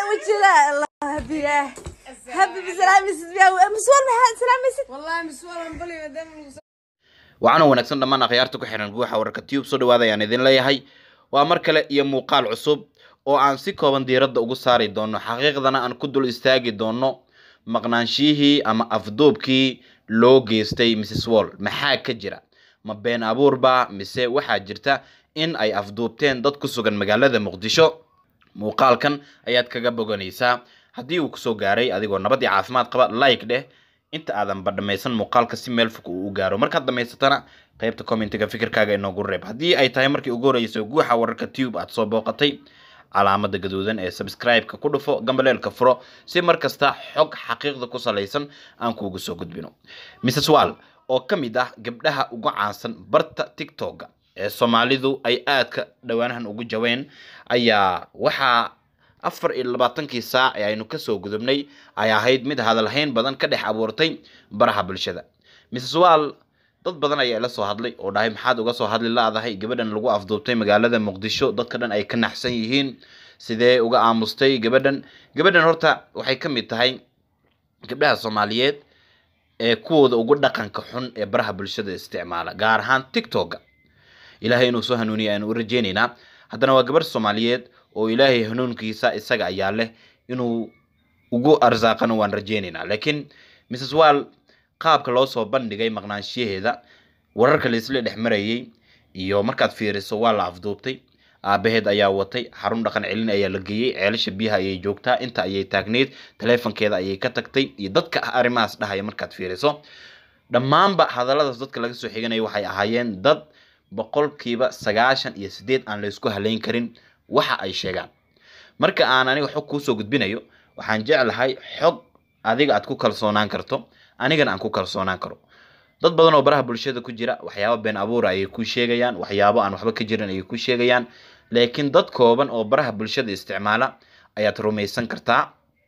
وجهها الله هبيه هبي بسلاميسد يا مسوال ما سلاميسد والله مسؤول عن بلي مدام المس- waxaana wanaagsan dhammaan akhyaarta ku xiran guuxa wararka tube soo dhawaada ayaan idin leeyahay waa mar kale iyo muuqaal cusub oo aan si kooban diiradda ugu saari doono xaqiiqdana aan ku dul istaagi doono maqnaanshihii ama afduubkii loo geystay mrs wall maxaa ka jira ma been abuurba mise waxaa jirta in ay afduubteen dad ku sugan magaalada muqdisho muuqaalkan ayaad kaga boganaysaa haddii uu kusoo gaaray adigoo nabad iyo caafimaad qaba like dheh inta aadan ba dhammaysan muuqaalka si meel fog uu u gaaro markaad dhammaysatana qaybta commentiga fikirkaaga inoogu reeb haddii ay tahay markii ugu horreysay guuxa wararka tube aad soo booqatay calaamada gaduudan ee subscribe-ka ku dhufo gambaleelka furo si mar kasta xog xaqiiqda ku salaysan aan kuugu soo gudbino mrs wall oo ka mid ah gabdhaha ugu caansan barta tiktok-ga ee soomaalidu ay aadka dhowaanahan ugu jaween ayaa waxaa afar iyo labaatankii saac ee aynu kasoo gudubnay ay ahayd mid hadalhayn badan ka dhex abuurtay baraha bulshada mrs wall dad badan ayaa ila soo hadlay oo dhahay maxaad uga soo hadli la-dahay gabadhan lagu afduubtay magaalada muqdisho dadka dhan ay ka naxsan yihiin sidee uga aamustay gabadhan gabadhan horta waxay ka mid tahay gabdhaha soomaaliyeed ee kuwooda ugu dhaqanka xun ee baraha bulshada isticmaala gaar ahaan tiktok-ga ilaahay inuu soo hanuuniya aynu u rajeynaynaa haddana waa gabarh soomaaliyeed oo ilaahay hanuunkiisa isaga ayaa leh inuu ugu arsaaqana waan rajeynaynaa laakiin mrs wall qaabka loo soo bandhigay maqnaanshiyaheeda wararka laisla dhex marayay iyo markaad fiiriso waa la afduubtay aabaheed ayaa watay xarun dhaqan celin ayaa la geeyey ceelasha biyaha ayay joogtaa inta ayay taagneyd taleefankeeda ayay ka tagtay iyo dadka arrimahaas dhahaya markaad fiiriso dhammaanba hadalladaas dadka laga soo xiganaya waxay ahaayeen dad boqolkiiba sagaashan iyo sideed aan laysku halayn karin waxa ay sheegaan marka aan aniga xog kuusoo gudbinayo waxaan jeclahay xog adiga aad ku kalsoonaan karto anigana aan ku kalsoonaan karo dad badan oo baraha bulshada ku jira waxyaabo been abuura ayay ku sheegayaan waxyaabo aan waxba ka jirin ayay ku sheegayaan laakiin dad kooban oo baraha bulshada isticmaala ayaad rumaysan kartaa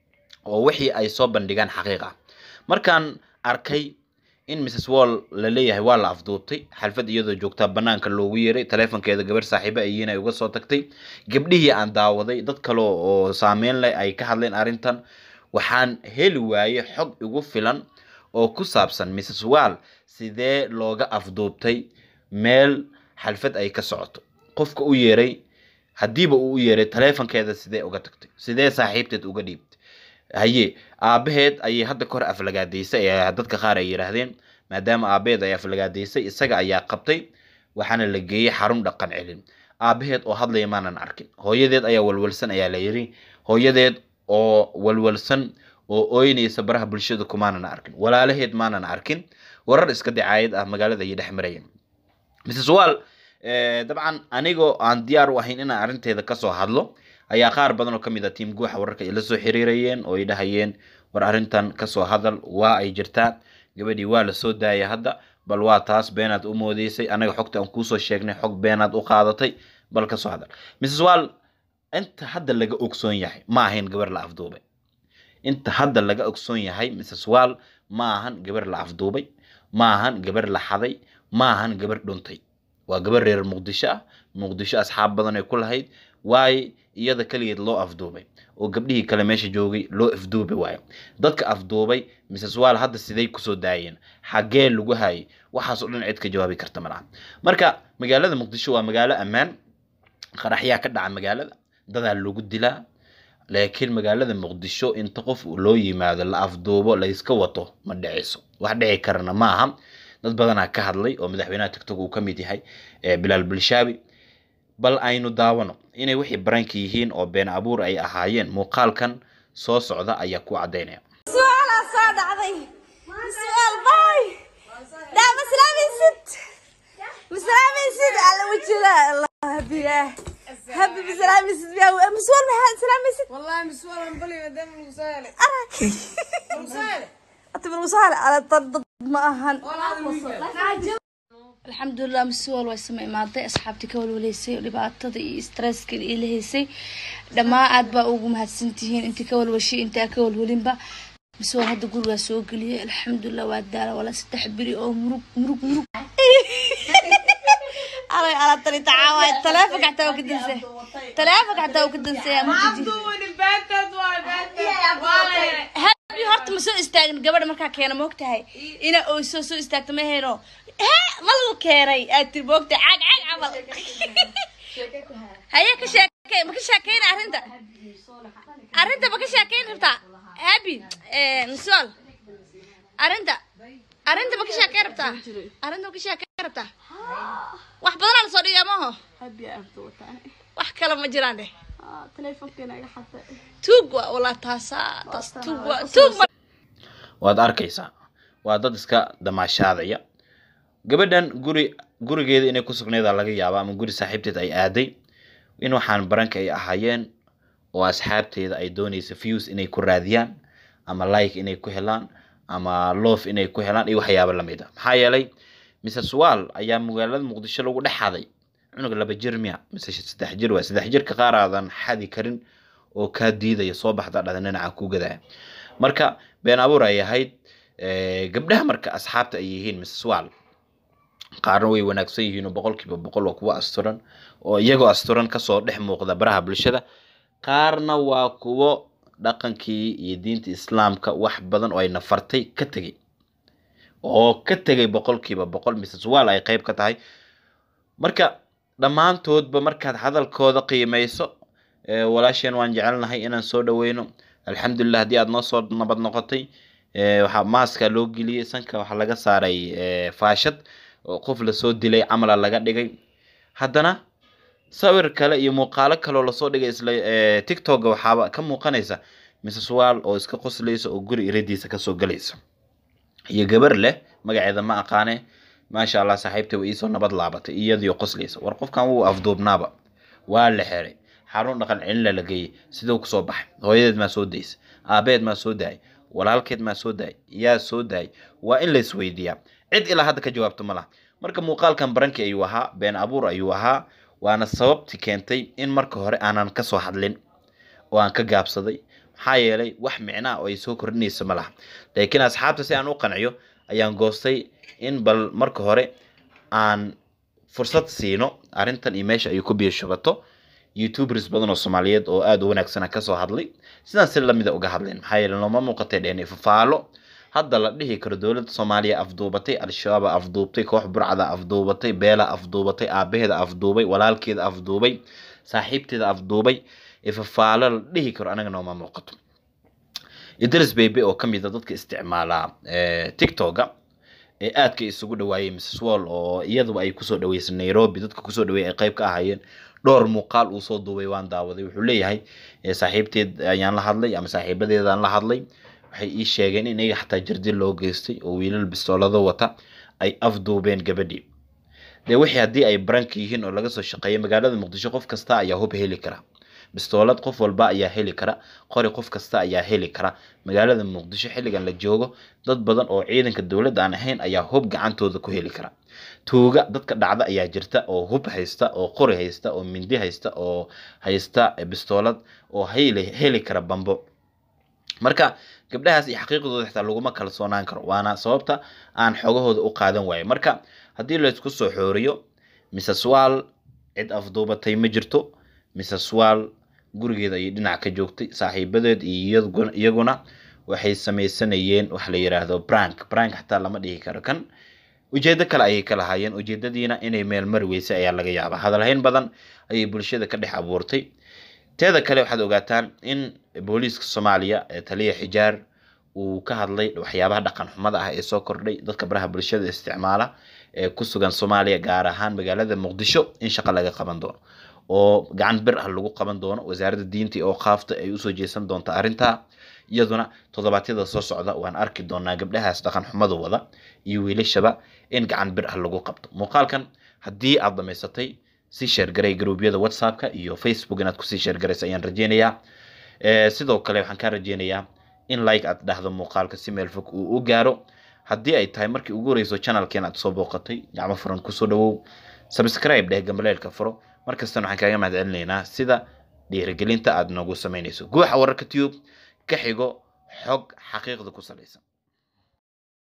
oo wixii ay soo bandhigaan xaqiiq ah markaan arkay in mrs wall la leeyahay waa la afduubtay xalfad iyadoo joogtaa banaanka loogu yeeray taleefonkeeda gabar saaxiibo ayiin ay uga soo tagtay gabdhihii aan daawaday dad kale oo saameyn leh ay ka hadleen arrintan waxaan heli waayey xog igu filan oo ku saabsan mrs wall sidee looga afduubtay meel xalfad ay ka socoto qofka u yeeray haddiiba uu u yeeray taleefonkeeda sidee uga tagtay sidee saaxiibteed uga dhiibtay haye aabaheed ayay hadda ka hor aflagaadaysay ee dadka qaar ay yidhaahdeen maadaama aabaheed ay aflagaadaysay isaga ayaa qabtay waxaana la geeyey xarun dhaqan celin aabaheed oo hadlaya maanan arkin hooyadeed ayaa walwalsan ayaa la yidhi hooyadeed oo walwalsan oo ooynaysa baraha bulshada kumaanan arkin walaalaheed maanan arkin warar iska dacaayad ah magaalada ayay dhex marayeen mrs wall dabcan anigoo aan diyaar u ahayn inaan arrinteeda kasoo hadlo ayaa qaar badan oo kamid ah tiim guuxa wararka ay la soo xiriirayeen oo ay dhahayeen war arrintan kasoo hadal waa ay jirtaa gabadhii waa la soo daaya hadda bal waa taas beenaad u moodeysay anaga xogta aan kuusoo sheegnay xog beenaad u qaadatay bal kasoo hadal mrs wall inta hadda laga ogsoon yahay ma ahayn gabar la afduubay inta hadda laga ogsoon yahay mrs wall ma ahan gabar la afduubay ma ahan gabar la xaday ma ahan gabar dhuntay waa gabar reer muqdisho ah muqdisho asxaab badan ay ku lahayd waaye iyada keligeed loo afduubay oo gabdhihii kale meesha joogay loo afduubi waayo dadka afduubay mrs wall hadda siday kusoo daayeen xaggee lagu haayay waxaasoo dhan cid ka jawaabi karta malaha marka magaalada muqdisho waa magaalo ammaan qaraxyaa ka dhaca magaalada dadaa lagu dilaa laakiin magaalada muqdisho inta qof loo yimaado la afduubo la iska wato ma dhiciso wax dhici karana ma aha dad badanaa ka hadlay oo madaxweynaha tigtog uu ka mid yahay bilaal bulshaabi bal aynu daawano inay wixii baranka yihiin oo been abuur ay ahaayeen muuqaalkan soo socda ayaa ku caddaynaya سؤال صار عضي سؤال باي لا مسلاميسد مسلاميسد على وجهها الله هبيه هبي بسلاميسد يا مسؤول ما سلاميسد والله مسؤول عن بلي مدام المسائل أراك المسائل أنت بالمصالح على طرد ما أهن alxamdulilah masuwal way sama imaaday asxaabtii ka walwaleysay dhibaatada iyo stresska ila haysay dhammaan aad baa ugu mahadsantihiin intii ka walwashay intaa ka walwalinba masuwal hadda gurigaa soo geliyay alxamdulilah waa daala wala saddex beri oo murug murug murug alay ala tani tacaaway taleefonka xataa waa ka danse taleefonka xataa waa ka danseeyaa ma jiji duwani beentad waay beentad waa la helay habi horta ma soo istaagin gabadha markaa keena moogtahay ina oy soo soo istaagto ma heno hee ma lagu keenay aad tiri moogtahay caag caag camal haye ka sheekey ma ka sheekeyna arrinta arrinta ma ka sheekeyn rabtaa habi misol arrinta arrinta ma ka sheekeyn rabtaa arrinta ma ka sheekeyn rabtaa wax badanaa lasoo dhigaa maaho wax kale ma jiraan dheh tuug waa walaa taasaa taas tuug waa tuug ma waad arkaysaa waa dad iska damaashaadaya gabadhan guri gurigeeda inay ku sugneeda laga yaaba ama guri saaxiibteed ay aaday in waxaan baranka ay ahaayeen oo asxaabteeda ay doonaysa views inay ku raadiyaan ama like inay ku helaan ama loof inay ku helaan iyo waxyaabo lamid a maxaa yeelay mrs wall ayaa magaalada muqdisho lagu dhex xaday cunug laba jir miya mise saddex jir waa saddex jirka qaar aadan xadi karin oo kaa diidaya soo baxda dhada dhinaca ku gadaya marka been abuur ay ahayd Eh, gabdhaha marka asxaabta ay yihiin mrs wall qaarna way wanaagsan yihiin oo boqolkiiba boqol waa kuwo asturan oo iyagoo asturan kasoo dhex muuqda baraha bulshada qaarna waa kuwo dhaqankii iyo diinta islaamka wax badan oo ay nafartay ka tegey oo ka tegay boqolkiiba boqol mrs wall ay qayb ka tahay marka dhammaantoodba markaad hadalkooda qiimeyso eh, walaasheen waan jecelnahay inaan soo dhaweyno alxamdulilah haddii aad noo soo nabad noqotay eh, waxaa maaska loo geliyey sanka waxaa laga saaray eh, faashad oo qof lasoo dilay camala laga dhigay haddana sawir kale iyo muuqaalo kaleoo lasoo dhigay isla eh, tiktoka waxaaba ka muuqanaysa mrs wall oo iska qoslaysa oo guri iradiisa kasoo galaysa iyo gabar leh magaceeda ma aqaane maasha allah saaxiibtay way iisoo nabad laabatay iyadiyo qoslaysa war qofkan wuu afduubnaaba waa la xeray xarun dhaqan celina la geeyey siduu kusoo baxay hooyadeed maa soo daysa aabeed maa soo daayay walaalkeed maa soo daayay yaa soo daayay waa in la isweydiiyaa cid ilaa hadda ka jawaabto ma laha marka muuqaalkan barankii ayuu ahaa been abuur ayuu ahaa waana sababti keentay in marka hore aanan kasoo hadlin oo aan ka gaabsaday maxaa yeelay wax micnaa oo ay soo kordhinaysa ma laha laakiin asxaabta si aan u qanciyo ayaan goostay in bal marka hore aan fursad siino arrintan iyo meesha ay ku biyo shubato youtubers badan oo soomaaliyeed oo aada u wanaagsan kasoo hadlay sidaan si lamida uga hadleen maxaa yeele nooma muuqatay dheen fafaalo hadda la dhihi karo dowladda soomaaliya afduubatay al-shabaaba afduubtay koox burcada afduubatay beela afduubatay aabaheeda afduubay walaalkeeda afduubay saaxiibteeda afduubay fafaalo la dhihi karo anaga nooma muuqato idris bebe oo kamid a dadka isticmaala tiktoka ee aadka isugu dhawaayay mrs wall oo iyaduba ay kusoo dhaweysay nairobi dadka kusoo dhaweeyay ay qayb ka ahaayeen dhowr muuqaal uu soo duubay waan daawaday wuxuu leeyahay saaxiibteed ayaan la hadlay ama saaxiibadeedaan la hadlay waxay ii sheegeen in iyaga xataa jardi loo geystay oo wiilal bistoolado wata ay afduubeen gabadhii dee wixii haddii ay baranka yihiin oo laga soo shaqeeyay magaalada muqdisho qof kasta ayaa hub heli kara bistoolad qof walba ayaa heli kara qori qof kasta ayaa heli kara magaalada muqdisho xilligan la joogo dad badan oo ciidanka dowladda aan ahayn ayaa hub gacantooda ku heli kara tuuga dadka dhacda ayaa jirta oo hub haysta oo qori haysta oo mindi haysta oo haysta bistoolad oo heli heli kara bambo marka gabdhahaas iyo xaqiiqdooda xitaa laguma kalsoonaan karo waana sababta aan xogahooda u qaadan waayo marka haddii laysku soo xooriyo mrs wall cid afduubatay ma jirto mrs wall gurigeeda ayay dhinac ka joogtay saaxiibadeed iyo iyaguna waxay sameysanayeen wax la yiraahdo brank brank xataa lama dhihi karo kan ujeedo kale ayay ka lahaayeen ujeedadiina inay meel mari weysay ayaa laga yaabaa hadalhayn badan ayay bulshada ka dhex abuurtay teeda kale waxaad ogaataan in booliiska soomaaliya ee taliya xijaar uu ka hadlay waxyaabaha dhaqan xumada ah ee soo kordhay dadka baraha bulshada isticmaala ee ku sugan soomaaliya gaar ahaan magaalada muqdisho in shaqo laga qaban doono oo gacan bir ah lagu qaban doono wasaaradda diinta oo qaafta ay usoo jeesan doonta arrintaa iyaduna toddobaadyada soo socda waan arki doonaa gabdhahaas dhaqan xumada wada iyo wiilashaba in gacan bir ah lagu qabto muuqaalkan haddii aad dhamaysatay si sheergaray garuubyada whatsappka iyo facebook inaad kusii sheergaraysa ayaan rajeynayaa sidoo kale waxaan kaa rajeynayaa in like aad dhahdo muuqaalka si meel fog uu u gaaro haddii ay tahay markii ugu horeyso channelkeen aad soo booqatay gacmo furan kusoo dhawow subscribe dheh gambaleelka furo markastana waxaan kaaga mahad celinaynaa sida dhiirigelinta aad noogu samaynayso guuxa wararka tube ka xigo xog xaqiiqda ku salaysan